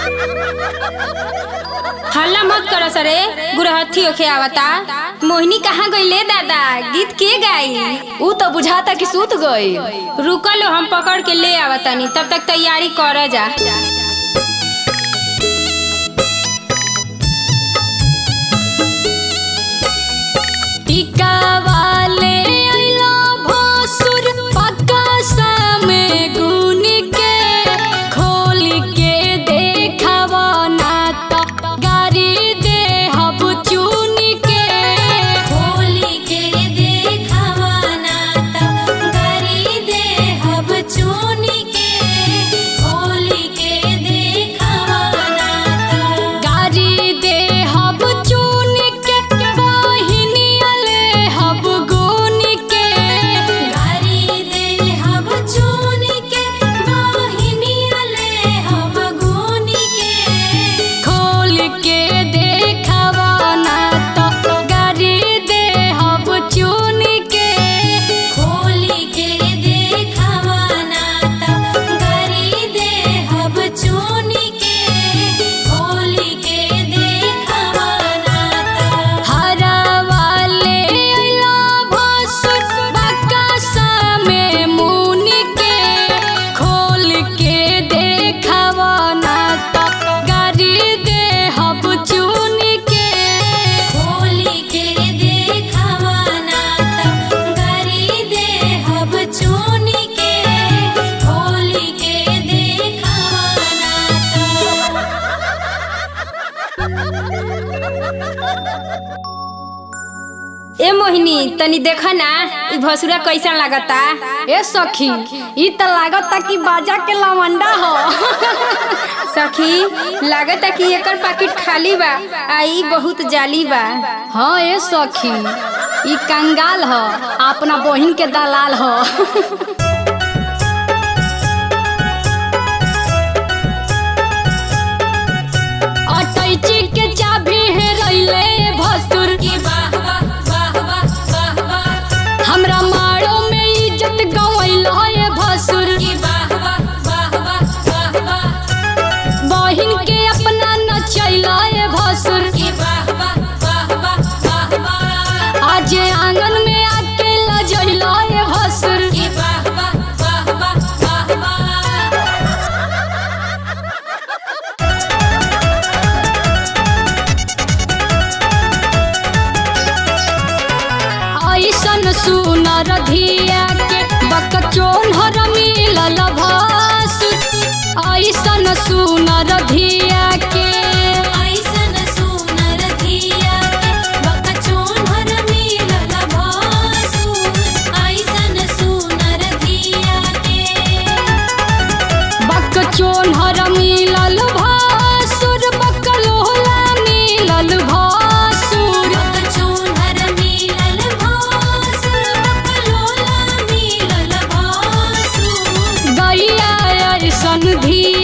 हल्ला मत करो सरे गुरहथी ओखे आवता मोहिनी कहाँ गईले दादा गीत के गाई ऊ तो बुझाता कि सूत गई रुकलो हम पकड़ के ले आवतानी तब तक तैयारी कर जा टीका वाले अइला भोसुर पक्का सामे गुन के खोल के देखावा ना तो गारी दे हब चुन के खोल के देखावा ना त गारी दे हब चुन के खोल के देखावा ना त गारी दे हब चुन के बहिनिया ले हब गुन के गारी दे हब चुन के बहिनिया ले हम गुन के खोल के देखावा ना तो गारी दे हब चुन के खोल के देखावा ना त गारी दे हब चुन के खोल के देखावा ना त हरा वाले अइला भसुर बक्का में मुन के खोल के देखावा ना तो गारी दे हब चुन के खोल के देखावा ना त गारी दे हब चुन के खोल के देखावा ना ए मोहिनी तनी देखा ना ई भसुरा कैसन लागता ए सखी ई त लागता कि बाजा के लवंडा हो सखी लागता कि एकर पैकेट खाली बा आ ई बहुत जाली बा हाँ ए सखी ई कंगाल ह अपना बहिन के दलाल ह अटैची के चाबी है रैले भसुर की वाह वाह वाह वाह वाह वाह हमरा मारो में इज्जत गवैल है भसुर की वाह वाह वाह वाह वाह वाह बहिन के अपना नचैल है भसुर की वाह वाह वाह वाह वाह वाह आज आंगन में आके लजैल है भसुर की वाह वाह वाह वाह वाह वाह ऐसन सुनर धिया के बकचोन हर मिलल भासुर ऐसन सुनर धिया के ऐसन सुनर धिया के बकचोन हर मिलल भासु ऐसन सुनर धिया के बकचोन हर मिलल भासुर बकलोला मिलल भासुर बकचोन हर मिलल भासु बकलोला मिलल भासु गैया ऐसन धिया